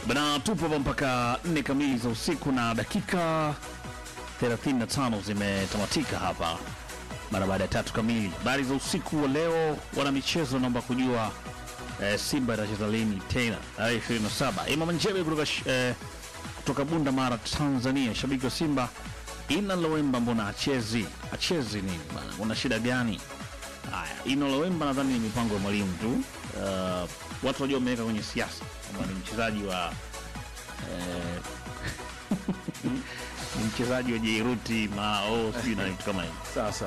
Bana, tupo hapa mpaka nne kamili za usiku na dakika 35 zimetamatika hapa mara baada ya tatu kamili. Habari za usiku wa leo, wana michezo naomba kujua eh, Simba itacheza lini tena tarehe 27. Imam Njebe kutoka, sh- eh, kutoka Bunda Mara, Tanzania, shabiki wa Simba. Ina Lowemba mbona achezi achezi nini bana, una shida gani? Haya, Ina Lowemba nadhani ni mipango ya mwalimu tu. Uh, watu wajua wameweka kwenye siasa kwamba ni mchezaji wa eh, ni mchezaji wa Jairuti Mao sijui na vitu kama hivyo. Sasa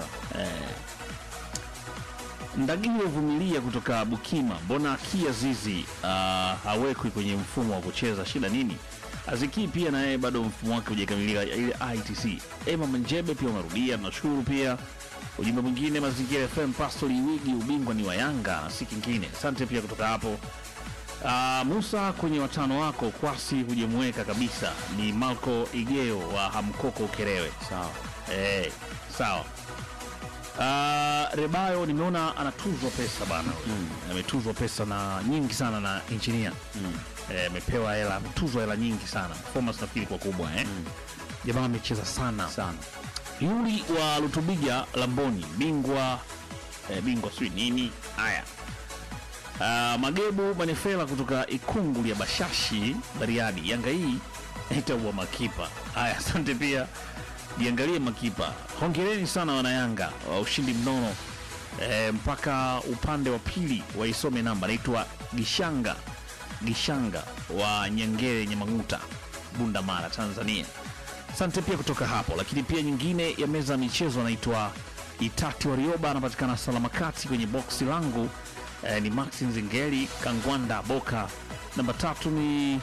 Ndagile Vumilia kutoka Bukima, mbona Kia Zizi uh, hawekwi kwenye mfumo wa kucheza, shida nini? Aziki pia na yeye bado mfumo wake hujakamilika, ile ITC. Ema Manjebe pia umerudia, tunashukuru pia. Ujumbe mwingine Mazingira FM, Pastori Wigi, ubingwa ni wa Yanga na si kingine. Asante pia kutoka hapo. Uh, Musa kwenye watano wako kwasi hujamweka kabisa, ni Malco Igeo wa Hamkoko Ukerewe. sawa. Eh, sawa. Uh, Rebayo nimeona anatuzwa pesa bana. Ametuzwa pesa na nyingi sana na engineer. Eh, amepewa hela, ametuzwa hela nyingi sana. Performance nafikiri kwa kubwa eh. Jamaa amecheza sana. Sana. Yuli wa Lutubiga Lamboni, bingwa eh, bingwa sijui nini. Haya. Uh, Magebu Manefela kutoka Ikunguli ya Bashashi Bariadi. Yanga hii itaua makipa. Haya, asante pia. Jiangalie makipa. Hongereni sana wana Yanga wa ushindi mnono. E, mpaka upande wa pili waisome namba naitwa Gishanga Gishanga wa Nyangere Nyamaguta Bunda Mara Tanzania. Asante pia kutoka hapo, lakini pia nyingine ya meza ya michezo anaitwa Itati Warioba, anapatikana Salama Kati kwenye boksi langu eh, ni Maxi Nzingeli Kangwanda Boka. Namba tatu ni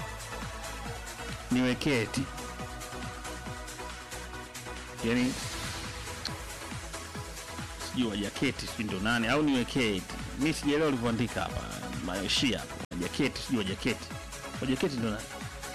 niwekee eti yani sijui wajaketi sijui ndio nane au niwekee eti mi sijaelewa ulivyoandika hapa maishia hapo wajaketi sijui wajaketi wajaketi ndio nani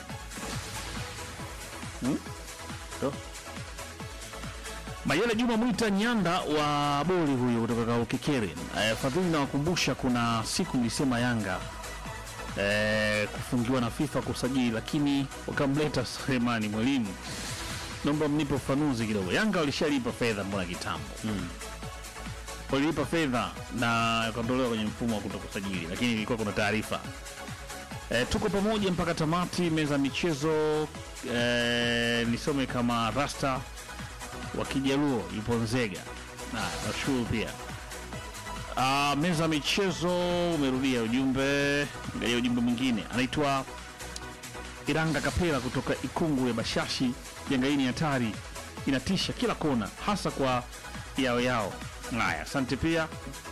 Hmm? Ndo. Mayele Juma Mwita Nyanda wa Boli huyo kutoka Kaukekere. Eh, Fadhili nawakumbusha kuna siku nilisema Yanga eh, kufungiwa na FIFA kusajili, lakini wakamleta Sulemani Mwalimu. Naomba mnipe ufanuzi kidogo. Yanga walishalipa fedha mbona kitambo mm. walilipa fedha na wakaondolewa kwenye mfumo wa kutokusajili, lakini ilikuwa kuna taarifa E, tuko pamoja mpaka tamati. Meza ya michezo e, nisome kama rasta wa Kijaluo yupo Nzega. Haya, nashukuru pia. Ah, meza ya michezo umerudia ujumbe, angalia ujumbe mwingine, anaitwa Iranga Kapela kutoka Ikungu ya Bashashi. Yanga hii ni hatari, inatisha kila kona, hasa kwa yao yao. Haya, asante pia.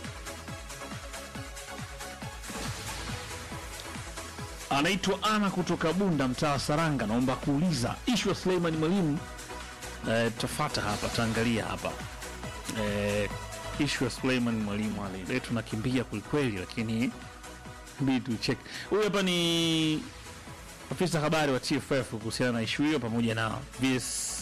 anaitwa Ana kutoka Bunda, mtaa wa Saranga. Naomba kuuliza ishu ya Suleiman Mwalimu. Eh, tafata hapa, taangalia hapa eh, ishu ya Suleiman Mwalimu. Leo tunakimbia kwelikweli, lakini bidi tucheki. Huyu hapa ni afisa habari wa TFF kuhusiana na ishu hiyo pamoja na VS,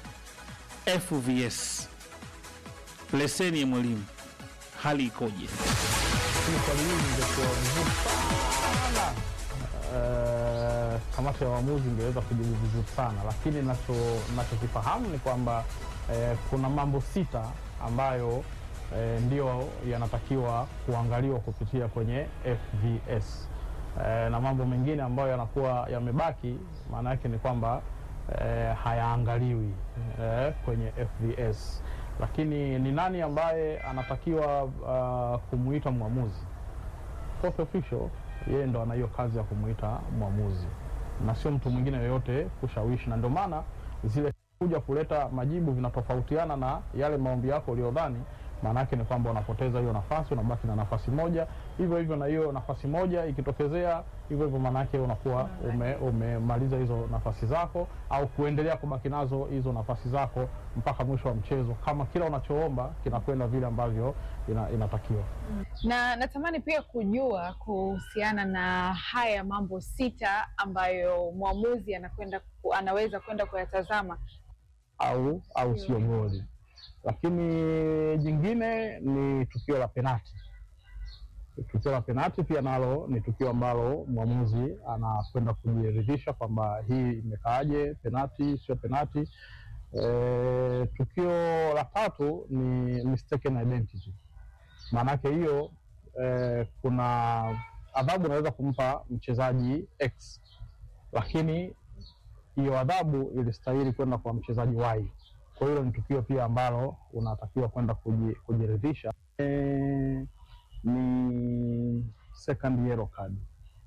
FVS leseni ya mwalimu, hali ikoje? swali hili lingekuwa vizuri sana eh, kamati ya waamuzi ingeweza kujibu vizuri sana, lakini nacho nachokifahamu ni kwamba eh, kuna mambo sita ambayo eh, ndio yanatakiwa kuangaliwa kupitia kwenye FVS eh, na mambo mengine ambayo yanakuwa yamebaki, maana yake ni kwamba eh, hayaangaliwi eh, kwenye FVS. Lakini ni nani ambaye anatakiwa uh, kumuita mwamuzi? Fourth official, yeye ndo ana hiyo kazi ya kumuita mwamuzi na sio mtu mwingine yoyote kushawishi, na ndio maana zile kuja kuleta majibu vinatofautiana na yale maombi yako uliyodhani. Maana yake ni kwamba unapoteza hiyo nafasi, unabaki na nafasi moja. Hivyo hivyo na hiyo nafasi moja ikitokezea hivyo hivyo, maana yake unakuwa ume, umemaliza hizo nafasi zako, au kuendelea kubaki nazo hizo nafasi zako mpaka mwisho wa mchezo, kama kila unachoomba kinakwenda vile ambavyo ina, inatakiwa. na natamani pia kujua kuhusiana na haya mambo sita ambayo mwamuzi anakwenda ku- anaweza kwenda kuyatazama. au au sio goli. Lakini jingine ni tukio la penati. tukio la penati pia nalo ni tukio ambalo mwamuzi anakwenda kujiridhisha kwamba hii imekaaje, penati sio penati. E, tukio la tatu ni mistaken identity. Maanake hiyo e, kuna adhabu unaweza kumpa mchezaji X, lakini hiyo adhabu ilistahili kwenda kwa mchezaji Y. Kwa hiyo ni tukio pia ambalo unatakiwa kwenda kuji, kujiridhisha. E, ni second yellow card.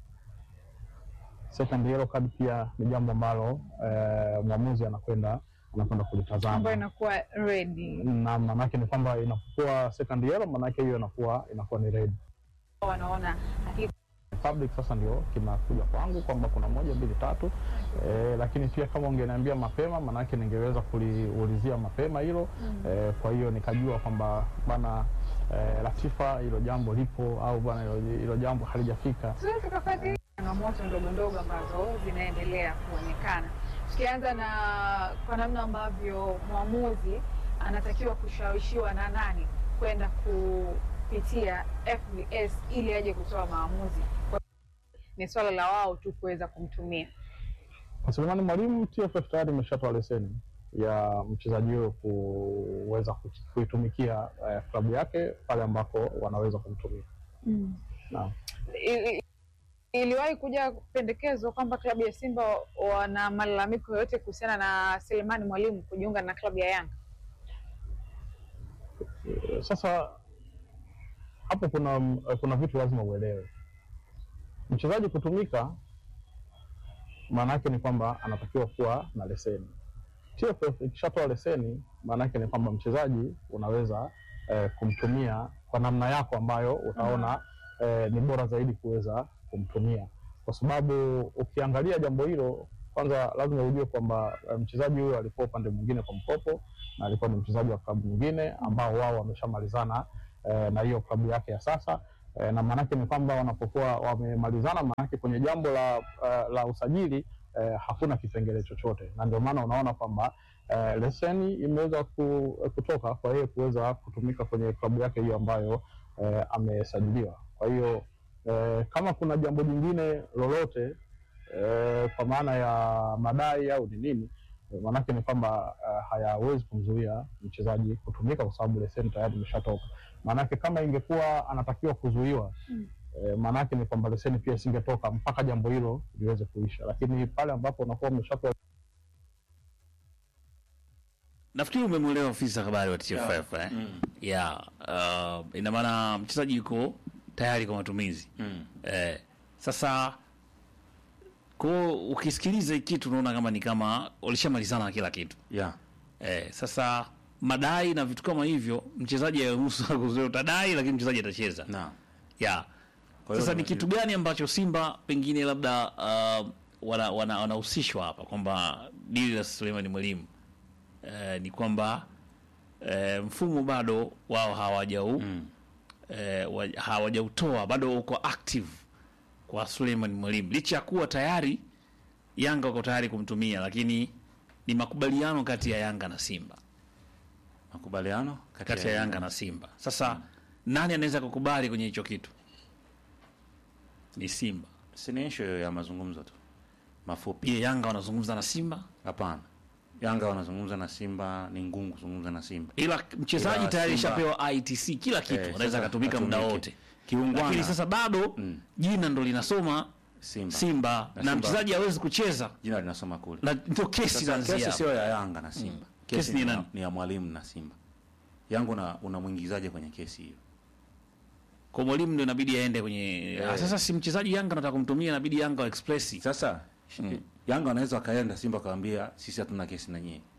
Second yellow card pia ni jambo ambalo eh, mwamuzi anakwenda anakwenda ambayo kulitazama, inakuwa ready. na maanake ni kwamba inapokuwa second yellow, maanake hiyo inakuwa inakuwa ni red. Wanaona hakika Public sasa ndio kinakuja kwangu kwamba kuna moja mbili tatu eh, lakini pia kama ungeniambia mapema, maanake ningeweza kuliulizia mapema hilo eh, kwa hiyo nikajua kwamba bana eh, Latifa hilo jambo lipo au bana hilo- hilo jambo halijafika. tunaweza tukafuatilia changamoto ndogo ndogo ambazo zinaendelea kuonekana, tukianza na kwa namna ambavyo mwamuzi anatakiwa kushawishiwa na nani kwenda kupitia FBS ili aje kutoa maamuzi. Kwa- Ni swala la wao tu kuweza kumtumia. Kwa Selemani Mwalimu, TFF tayari imeshatoa leseni ya mchezaji huyo kuweza ku- kuitumikia eh, klabu yake pale ambako wanaweza kumtumia. Naam. Ili- Iliwahi kuja pendekezo kwamba klabu ya Simba wana malalamiko yoyote kuhusiana na Selemani Mwalimu kujiunga na klabu ya Yanga. Eh, Sasa hapo kuna kuna vitu lazima uelewe. Mchezaji kutumika, maana yake ni kwamba anatakiwa kuwa na leseni. TFF ikishatoa leseni, maana yake ni kwamba mchezaji unaweza eh, kumtumia kwa namna yako ambayo utaona eh, ni bora zaidi kuweza kumtumia, kwa sababu ukiangalia jambo hilo, kwanza lazima ujue kwamba eh, mchezaji huyo alikuwa upande mwingine kwa mkopo na alikuwa ni mchezaji wa klabu nyingine ambao wao wameshamalizana eh, na hiyo klabu yake ya sasa eh, na maanake ni kwamba wanapokuwa wamemalizana, maanake kwenye jambo la, eh, la usajili eh, hakuna kipengele chochote, na ndio maana unaona kwamba eh, leseni imeweza ku, kutoka kwa yeye kuweza kutumika kwenye klabu yake hiyo ambayo eh, amesajiliwa. Kwa hiyo eh, kama kuna jambo jingine lolote eh, kwa maana ya madai au ni nini eh, maanake ni kwamba eh, hayawezi kumzuia mchezaji kutumika kwa sababu leseni tayari imeshatoka. Maanake kama ingekuwa anatakiwa kuzuiwa Mm. eh, maanake ni kwamba leseni pia isingetoka mpaka jambo hilo liweze kuisha, lakini pale ambapo unakuwa umeshatoa Nafikiri umemwelewa ofisa habari wa TFF eh? Yeah. Uh, ina maana mchezaji yuko tayari kwa matumizi Mm. eh, sasa ko ukisikiliza hii kitu unaona kama ni kama walishamalizana na kila kitu Yeah. eh, sasa madai na vitu kama hivyo mchezaji aruhusu kuzuia utadai, lakini mchezaji atacheza Na. yeah. Kwa hiyo Sasa ni ni- kitu gani ambacho Simba pengine labda uh, wana- wana- wanahusishwa hapa kwamba dili la Suleiman Mwalimu eh, ni kwamba eh, mfumo bado wao hawajau Mm. eh, wa- hawajautoa bado uko active kwa Suleiman Mwalimu licha ya kuwa tayari Yanga wako tayari kumtumia, lakini ni makubaliano kati ya Yanga na Simba, Makubaliano kati ya Yanga na Simba. Sasa nani anaweza kukubali kwenye hicho kitu? Ni Simba. Si ni issue ya mazungumzo tu mafupi. Je, Yanga wanazungumza na Simba? Hapana, Yanga wanazungumza na Simba, ni ngumu kuzungumza na Simba. Ila mchezaji Ila tayari Simba- ishapewa ITC kila kitu, Eh, anaweza sasa akatumika muda atumike. wote, Kiungwana. lakini sasa bado Mm. jina ndo linasoma Simba, Simba Na na Simba- mchezaji hawezi kucheza, jina linasoma kule. na ndio kesi Sasa inaanzia kesi hapo. sio ya Yanga na Simba. Kesi Kesi ni ni, nani? ya, ni ya mwalimu na Simba. Yangu na unamwingizaje kwenye kesi hiyo? kwa mwalimu ndio inabidi aende kwenye Eh. Ah, sasa si mchezaji Yanga nataka kumtumia, inabidi Yanga wa express Sasa Yanga wanaweza wakaenda Simba wakawambia sisi hatuna kesi na nyie.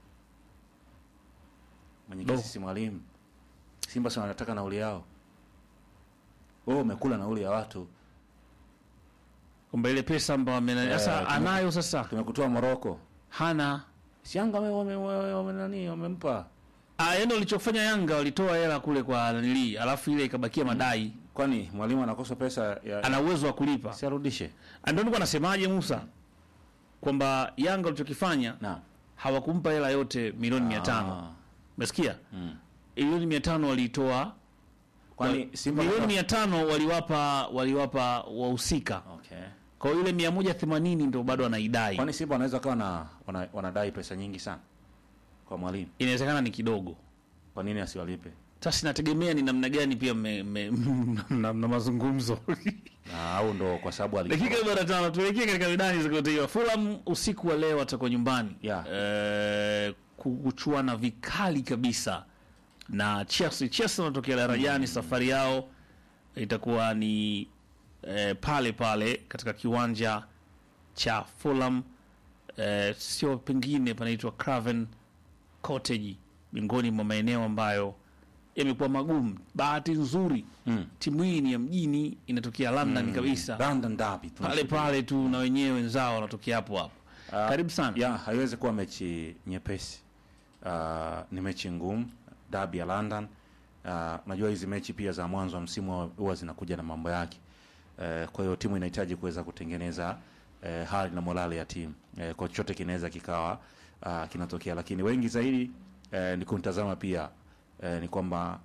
Mwenye Do. kesi si mwalimu. Simba si wanataka nauli yao. Wewe umekula nauli ya watu. kwamba ile pesa ambayo amena Eh, sasa tume- anayo sasa Tumekutoa Moroko. hana Si Yanga wame, wame, wame, wame nani wamempa. Ah, yaani walichofanya Yanga walitoa hela kule kwa nanili, alafu ile ikabakia madai, Kwani mwalimu anakosa pesa ya ana uwezo wa kulipa. si arudishe. Ah, Ndio nilikuwa nasemaje Musa, kwamba Yanga walichokifanya Na. hawakumpa hela yote milioni mia tano Ah. umesikia? Mm. Milioni mia tano waliitoa Kwani Simba milioni wanataka- mia tano waliwapa waliwapa wahusika Okay. kwa hiyo ile mia moja themanini ndo bado anaidai Kwani Simba wanaweza kawa na wana, wanadai pesa nyingi sana kwa mwalimu, inawezekana ni kidogo kwa nini asiwalipe? sasa inategemea ni namna gani pia me, me, na, na mazungumzo Na au ndo kwa sababu ali dakika arobaini na tano tuelekee katika midani za kimataifa fulham usiku wa leo watakuwa nyumbani Yeah. eh, kuchuana vikali kabisa na chelsea chelsea wanatokea darajani safari yao itakuwa ni eh, pale pale katika kiwanja cha fulham eh, sio pengine panaitwa craven cottage miongoni mwa maeneo ambayo yamekuwa magumu bahati nzuri Mm. timu hii ni ya mjini inatokea london kabisa London derby pale pale tu na wenyewe wenzao wanatokea hapo hapo Ah, karibu sana ya haiwezi kuwa mechi nyepesi. Uh, ni mechi ngumu, derby ya London. Uh, najua hizi mechi pia za mwanzo wa msimu huwa zinakuja na mambo yake. Uh, kwa hiyo timu inahitaji kuweza kutengeneza uh, hali na morale ya timu. Uh, kwa chochote kinaweza kikawa uh, kinatokea, lakini wengi zaidi uh, ni kumtazama pia uh, ni kwamba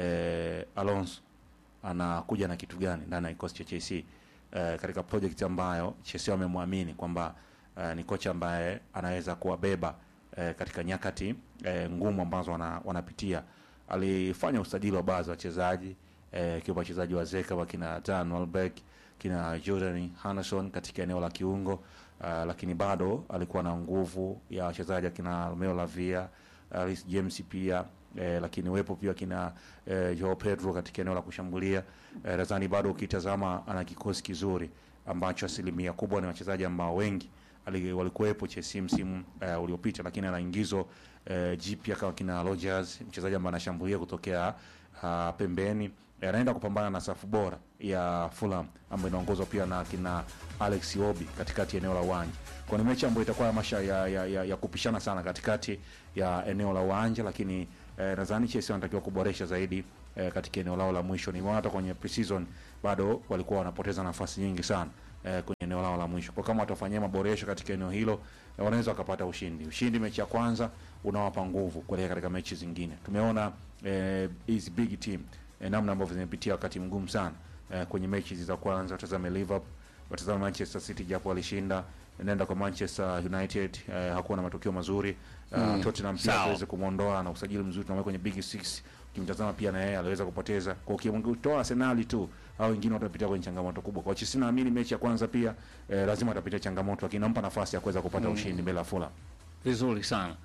uh, Alonso anakuja na kitu gani ndani ya kikosi cha Chelsea uh, katika project ambayo Chelsea wamemwamini kwamba uh, ni kocha ambaye anaweza kuwabeba uh, katika nyakati uh, ngumu ambazo wana, wanapitia. Alifanya usajili wa baadhi ya wachezaji uh, ikiwa wachezaji wa Zeka wakina Dan Welbeck kina Jordan Henderson katika eneo la kiungo uh, lakini bado alikuwa na nguvu ya wachezaji akina Romeo Lavia Reece James pia eh, lakini wepo pia kina eh, Joao Pedro katika eneo la kushambulia eh, nadhani bado ukitazama ana kikosi kizuri ambacho asilimia kubwa ni wachezaji ambao wengi ali- walikuwepo Chelsea msimu eh, uliopita, lakini ana ingizo eh, jipya kama kina Rodgers, mchezaji ambaye anashambulia kutokea uh, pembeni eh, anaenda kupambana na safu bora ya Fulham ambayo inaongozwa pia na kina Alex Iwobi katikati ya eneo la uwanja. Kwa ni mechi ambayo itakuwa ya masha ya, ya, ya, ya kupishana sana katikati ya eneo la uwanja, lakini eh, nadhani Chelsea wanatakiwa kuboresha zaidi eh, katika eneo lao la mwisho. Nimeona hata kwenye preseason bado walikuwa wanapoteza nafasi nyingi sana eh, kwenye eneo lao la mwisho. Kwa kama watafanyia maboresho katika eneo hilo eh, wanaweza wakapata ushindi. Ushindi mechi ya kwanza unawapa nguvu kuelekea katika mechi zingine. Tumeona eh, hizi big team eh, namna ambavyo zimepitia wakati mgumu sana eh, kwenye mechi hizi za kwanza. Watazame Liverpool, watazame Manchester City japo walishinda nenda kwa Manchester United eh, hakuwa na matokeo mazuri uh, Mm, Tottenham pia sawa. aliweza kumwondoa na usajili mzuri tunamweka kwenye big six. Ukimtazama pia na yeye aliweza kupoteza kwa ukimtoa Arsenal tu au wengine watapitia kwenye changamoto kubwa. Kwa Chelsea naamini mechi ya kwanza pia eh, lazima atapitia changamoto, lakini nampa nafasi ya kuweza kupata ushindi mbele ya Fulham. vizuri sana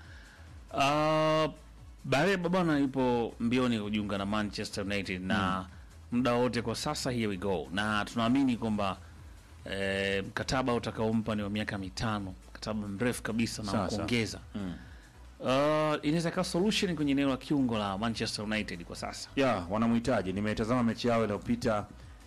uh, Bareba bwana yupo mbioni kujiunga na Manchester United na muda wote kwa sasa, here we go, na tunaamini kwamba eh, mkataba utakaompa ni wa miaka mitano, mkataba mrefu kabisa na wa Sasa. kuongeza Mm. uh, inaweza ikawa solution kwenye eneo la kiungo la Manchester United kwa sasa. ya wanamhitaji. Nimetazama mechi yao iliyopita,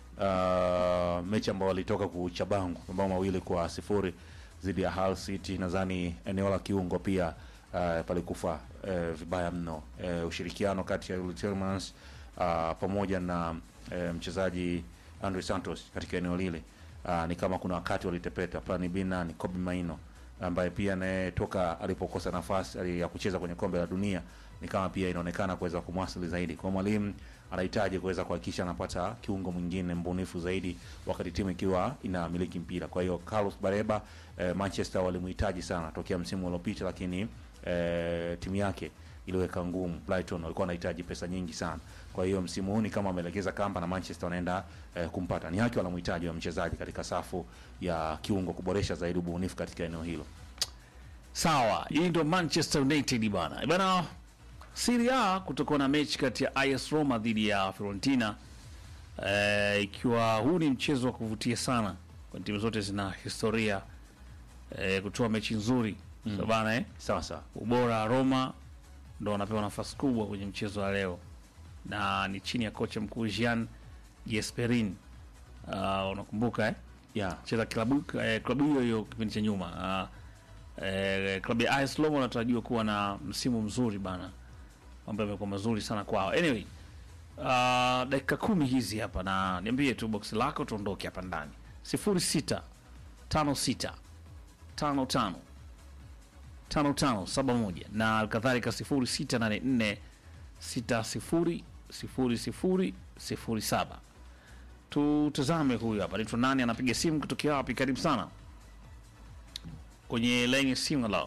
uh, mechi ambao walitoka kuchabangu mabao mawili kwa sifuri dhidi ya Hull City. Nadhani eneo la kiungo pia uh, palikufa uh, vibaya mno. Uh, ushirikiano kati ya Yuri Tielemans uh, pamoja na uh, mchezaji Andre Santos katika eneo lile uh, ni kama kuna wakati walitepeta. Plani B nani Kobe Maino ambaye pia naye toka alipokosa nafasi ali- ya kucheza kwenye kombe la dunia ni kama pia inaonekana kuweza kumwasili zaidi. Kwa mwalimu anahitaji kuweza kuhakikisha anapata kiungo mwingine mbunifu zaidi, wakati timu ikiwa inamiliki mpira. Kwa hiyo Carlos Bareba eh, Manchester walimhitaji sana tokea msimu uliopita, lakini eh, timu yake iliweka ngumu. Brighton walikuwa wanahitaji pesa nyingi sana. Kwa hiyo msimu huu ni kama amelegeza kamba na Manchester wanaenda eh, kumpata. Ni haki wanamhitaji wa mchezaji katika safu ya kiungo kuboresha zaidi ubunifu katika eneo hilo. Sawa, hii ndio Manchester United bana bana. Serie A kutakuwa na mechi kati ya AS Roma dhidi ya Fiorentina eh, ikiwa huu ni mchezo wa kuvutia sana kwa timu zote zina historia eh, kutoa mechi nzuri mm. so bana eh, Sawa sawa. ubora Roma ndo wanapewa nafasi kubwa kwenye mchezo wa leo na ni chini ya kocha mkuu Jean Gasperini. Uh, unakumbuka eh? Yeah. cheza klabu eh, klabu hiyo hiyo kipindi cha nyuma uh, eh, klabu ya AS Roma wanatarajiwa kuwa na msimu mzuri bana, mambo yamekuwa mazuri sana kwao. Anyway, uh, dakika kumi hizi hapa, na niambie tu box lako tuondoke hapa ndani, sifuri sita tano sita tano tano tano tano saba moja na kadhalika sifuri sita nane nne sita sifuri sifuri sifuri sifuri saba. Tutazame huyu hapa, anaitwa nani, anapiga simu kutokea wapi? Karibu sana kwenye laini ya simu. Halo,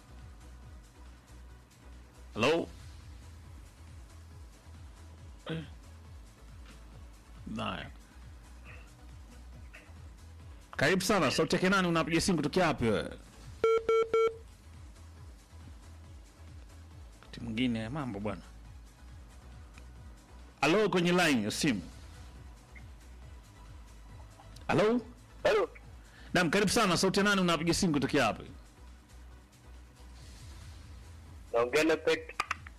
halo. Eh. Naya, karibu sana. Sauti yake nani, unapiga simu kutokea wapi wewe? Wakati mwingine mambo bwana. Halo, kwenye line ya simu. Halo, Halo, naam, karibu sana. Sauti ya nani, unapiga simu kutokea wapi? naongea na Pet.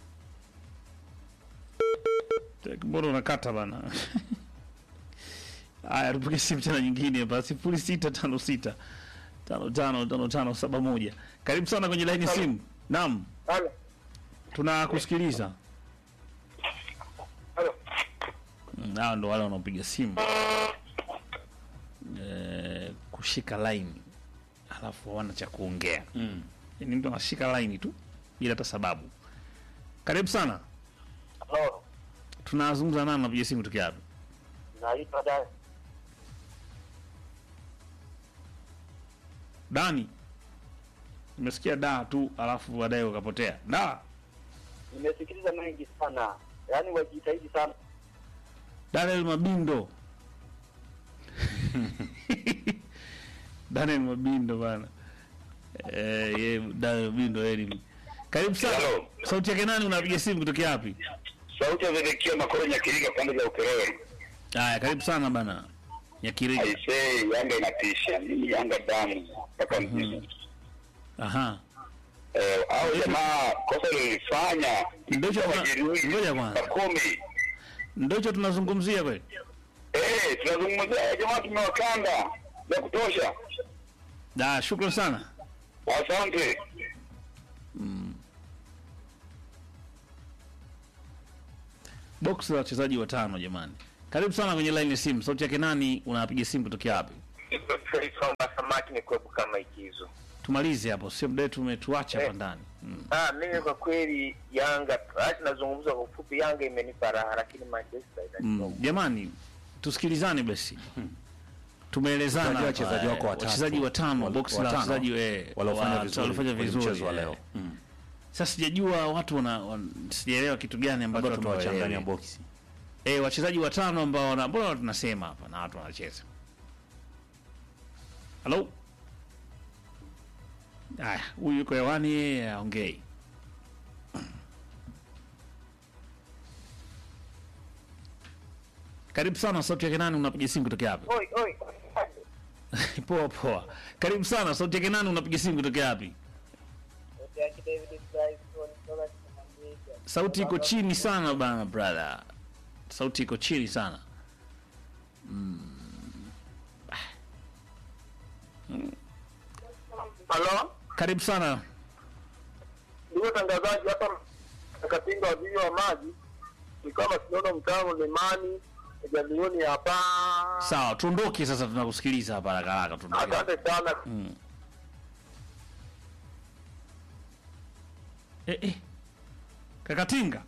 Tek, Mbona unakata bana? Haya, tupige simu tena nyingine hapa, sifuri sita tano sita tano tano tano tano saba moja. Karibu sana kwenye line ya simu. Naam, Halo, tunakusikiliza. halo. Mm, Hao ndo wale wanaopiga simu eh, kushika line alafu hawana cha kuongea Mm. ni mtu anashika line tu bila hata sababu. Karibu sana, Halo, tunazungumza nani, napiga simu tokea wapi? naitwa Dan. Dani, nimesikia da tu alafu baadaye ukapotea. Da, Nimesikiliza mengi sana, yaani wajitahidi sana. Daniel Mabindo Daniel Mabindo bana. Eh, ye Daniel Mabindo yeye ni karibu sana. Hello. Sauti yake nani, unapiga simu kutokea wapi? Sauti ya Zedekia Makoro Nyakiriga pande za Ukerewe. Haya, karibu sana bana. Nyakiriga. Aisee, Yanga inatisha. Mimi Yanga damu mpaka mjini. Aha. Eh, au jamaa kosa lilifanya Ndocho tuna- majeruhi ngoja kwanza. Pakome. Ndocho tunazungumzia kweli? Eh, tunazungumzia jamaa tumewakanda ya kutosha. Da, shukrani sana. Asante. Box la wachezaji watano jamani. Karibu sana kwenye line ya simu. Sauti yake nani, unapiga simu kutokea wapi? Somba samaki ni kwepu kama ikizo. Tumalize hapo, sio muda wetu umetuacha hapa ndani. Mm. Ah, mimi kwa kweli Yanga, hata nazungumza kwa ufupi, Yanga imenipa raha, lakini Manchester inanipa Mm. Jamani, tusikilizane basi. Tumeelezana Tutajua hapa, wachezaji eh, wako watatu. wachezaji watano, Wal- box la watano. wachezaji eh, waliofanya wa- vizuri waliofanya kwenye vizuri mchezo wa eh. leo. Mm. Sasa sijajua watu wana, wan, sijaelewa kitu gani ambacho Bado watu tumewachanganya hawaelewi. boksi. Eh, wachezaji watano ambao wana mbona tunasema hapa na watu wanacheza. Halo? Aya, huyu yuko hewani yeye aongei. Karibu sana sauti yake nani unapiga simu kutokea wapi? Oi, oi. poa poa. Karibu sana sauti yake nani unapiga simu kutokea wapi? Sauti iko chini sana bana brother. Sauti iko chini sana. Halo, Karibu sana. ndugu tangazaji, hapa Katinga waziri wa maji ni kama tunaona mtano Lemani jamioni hapa. Sawa, tuondoke sasa tunakusikiliza hapa haraka haraka tuondoke. Asante sana. Mm. Eh, eh. Kakatinga,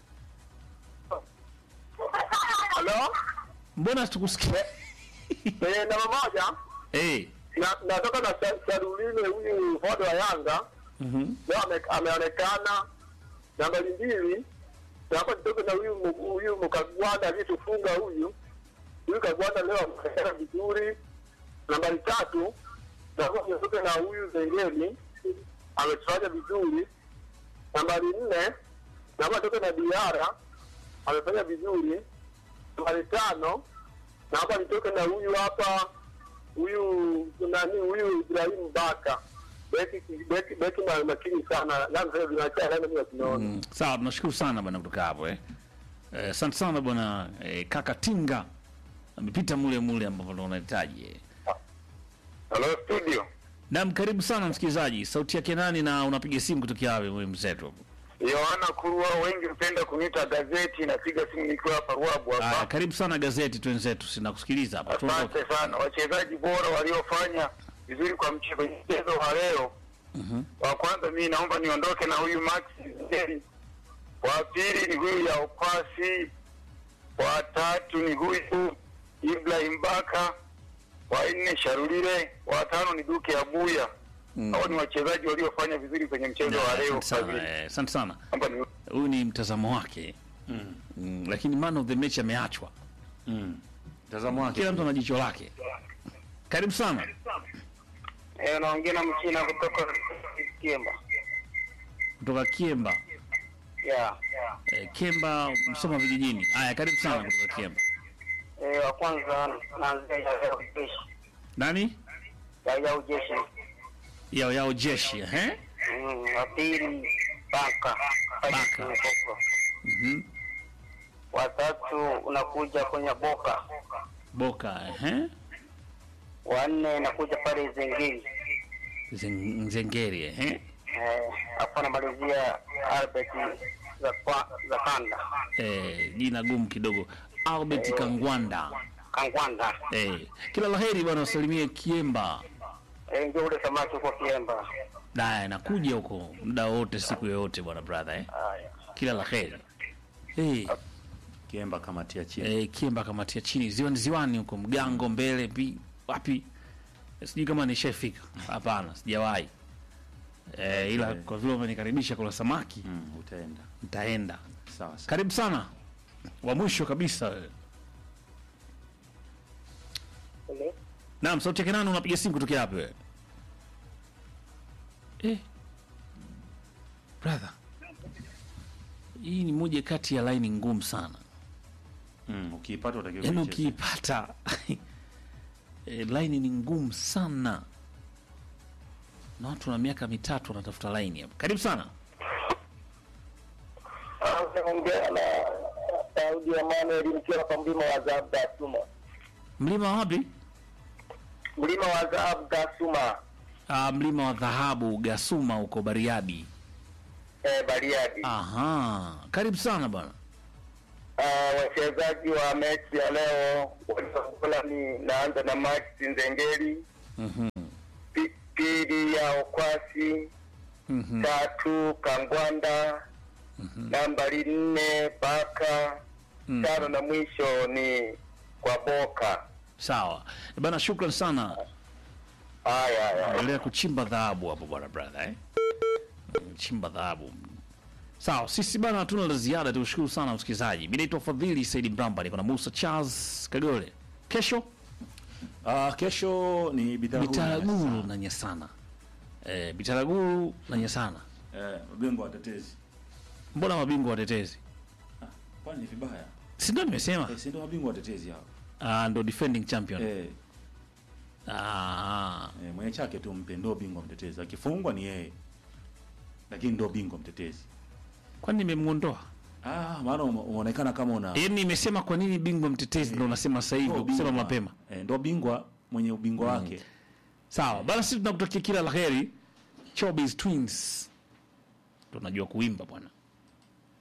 Halo, mbona tukusikia? eh, namba moja Eh. na natoka na Sa- Saduline huyu fodo wa Yanga Mhm. leo ame- ameonekana. Nambari mbili naomba nitoke na huyu mu- huyu Mkagwanda aliyetufunga huyu huyu Kagwanda leo ameonekana vizuri. Nambari tatu naomba nitoke na huyu Zengeli ametufanya vizuri. Nambari nne naomba nitoke na Diara amefanya vizuri. Nambari tano naomba nitoke na huyu hapa huyu nani huyu Ibrahim Baka beki beki beki ma- makini sana na sasa vinaacha nani mimi tunaona Mm. Sawa, tunashukuru sana bwana kutoka hapo eh. Eh, Asante sana bwana eh, kaka Tinga amepita mule mule ambapo ndo unahitaji eh. Hello studio. Naam, karibu sana msikilizaji. Sauti yake nani na unapiga simu kutokea wapi wewe mzetu? Yohana Kurua, wengi hupenda kuniita gazeti, napiga simu nikiwa hapa Ruabu Aya, hapa. karibu sana gazeti twenzetu, sinakusikiliza hapa. Tuondoke. Asante sana wachezaji bora waliofanya vizuri kwa mche- kwenye mchezo wa leo. Wa kwanza mimi naomba niondoke na huyu Max Zeri. Wa pili ni huyu ya upasi wa tatu ni huyu Ibrahim Baka, wa nne Sharulile, wa tano ni Duke Abuya. Hao ni wachezaji waliofanya vizuri kwenye mchezo wa leo. Asante sana, eh, asante sana. Kwamba ni Huyu ni mtazamo wake Mm. mm, lakini man of the match ameachwa. Mm. Mtazamo wake Kila mtu ana jicho lake. Karibu sana. eh, naongea na mchina kutoka Kiemba. kutoka Kiemba. Yeah. Eh, Kiemba Msoma vijijini. Haya, karibu sana kutoka Kiemba. Eh, wa kwanza naanzia ya ujeshi. Nani? Ya ujeshi. Yao yao jeshi, eh? Mm, wa pili Baka. Baka. Mhm. Watatu unakuja kwenye Boka. Boka, eh? Wa nne inakuja pale Zengeli. Zen- Nzengeri, eh? Eh, hapo namalizia Albert za kwa, za Kanda. Eh, jina gumu kidogo. Albert Kangwanda. Kangwanda. Eh, kila laheri bwana, usalimie Kiemba. Eh, ndio ule samaki uko Kiemba. Daya, nakuja huko muda wote, siku yoyote bwana brother, eh? Haya. Kila laheri. Eh, Kiemba kamatia chini. eh, Kiemba kamatia chini ziwani, ziwani huko Mgango mbele pi wapi, sijui kama nishafika. Hapana, sijawahi eh, ila kwa vile umenikaribisha kula samaki Mm, utaenda. nitaenda. Sawa sawa. Karibu sana, wa mwisho kabisa wewe. Hello. Naam, sauti yake nani? Unapiga simu kutokea wapi wewe? Eh. Brother. Hii ni moja kati ya line ngumu sana. Mm, ukiipata utakiwa Yaani kuicheza. ukiipata eh, line ni ngumu sana. Na watu na miaka mitatu wanatafuta line hapa. Karibu sana. Naongea na Daudi Emmanuel mkiwa hapa mlima wa Zaab Gasuma. Mlima wa wapi? Mlima wa Zaab Gasuma, Ah, mlima wa dhahabu Gasuma huko Bariadi. eh, Bariadi. Aha. Karibu sana bwana. Ah, wachezaji wa mechi ya leo waliokola ni naanza na Max Nzengeli, Mhm. pi- pili ya Okwasi, Mhm. tatu Kangwanda, nambari nne Baka, Mm. tano na mwisho ni kwa Boka. Sawa. Bana, shukran sana. Haya haya. endelea kuchimba dhahabu hapo bwana brother eh? Mm, chimba dhahabu sawa sisi bana hatuna la ziada tukushukuru sana msikilizaji mi naitwa fadhili saidi mramba niko na musa charles kagole kesho Ah, kesho ni Bitaraguru. bitaraguru na nyasana eh, bitaraguru na nyasana Eh, bingwa watetezi. mbona mabingwa watetezi Kwani ni vibaya? si ndio nimesema Eh, si ndio mabingwa watetezi hao. Ah, ndo defending champion Eh, Ah, eh, mwenye chake tu mpe ndio bingwa mtetezi. Akifungwa ni yeye. Lakini ndio bingwa mtetezi. kwani nimemwondoa Ah, maana ume- umeonekana kama una yaani nimesema kwa nini bingwa mtetezi ndo unasema sasa hivi ndio kusema bingwa. mapema Eh, ndio bingwa mwenye ubingwa wake. sawa bana sisi tunakutakia kila la heri Chobis twins tunajua kuimba bwana